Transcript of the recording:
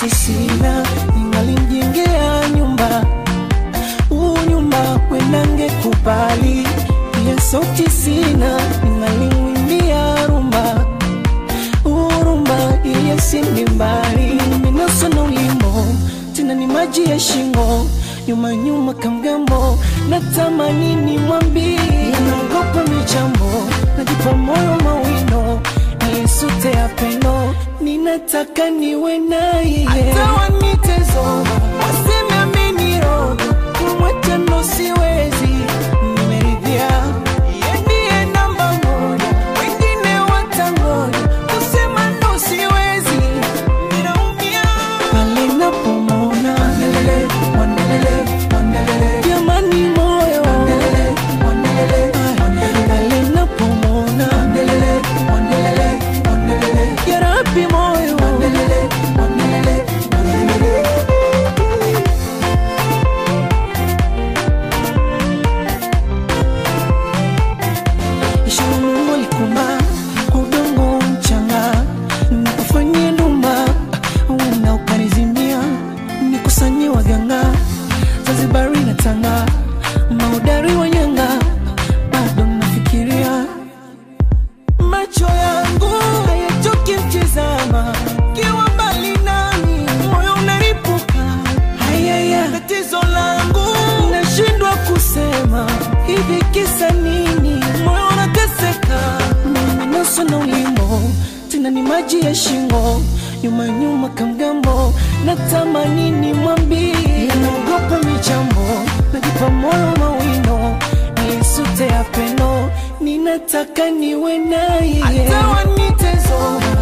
soti sina ningalimjengea nyumba huu nyumba wenange kubali pia soti sina ningalimwimbia rumba urumba iye sindi mbali nimenaswa na ulimo tena ni maji ya shingo nyuma nyuma kamgambo natamani ni mwambi naogopa michambo najipa moyo mawino nilisute ya pendo ninataka niwe naye hata wanitezo waseme ameniroga kumwacha ndo siwezi nimeridhia Yeye ndiye namba moja wengine watangoja kusema ndo siwezi ninaumia pale napomona wandelele wandelele wandelele jamani moyo wandelele wandelele pale napomona wandelele wandelele wandelele ya Rabbi moyo wandelele wandelele wandelele Ishara Mungu alikumba kwa udongo mchanga, nikufanyie ndumba uenda ukanizimia, nikusanyie waganga Zanzibari na Tanga, maudari wa nyanga, bado nafikiria macho yangu hayachoki mtizama, kiwa mbali nami moyo unaripuka. Hayaya, tatizo langu nashindwa kusema hivi, kisa nini? Moyo unateseka, nimenaswa na ulimo, tena ni maji ya shingo, nyuma nyuma kamgambo, natamani ni mwambie, naogopa michambo, najipa moyo mawino, nilisute ya pendo, ninataka niwe naye hata wanitezo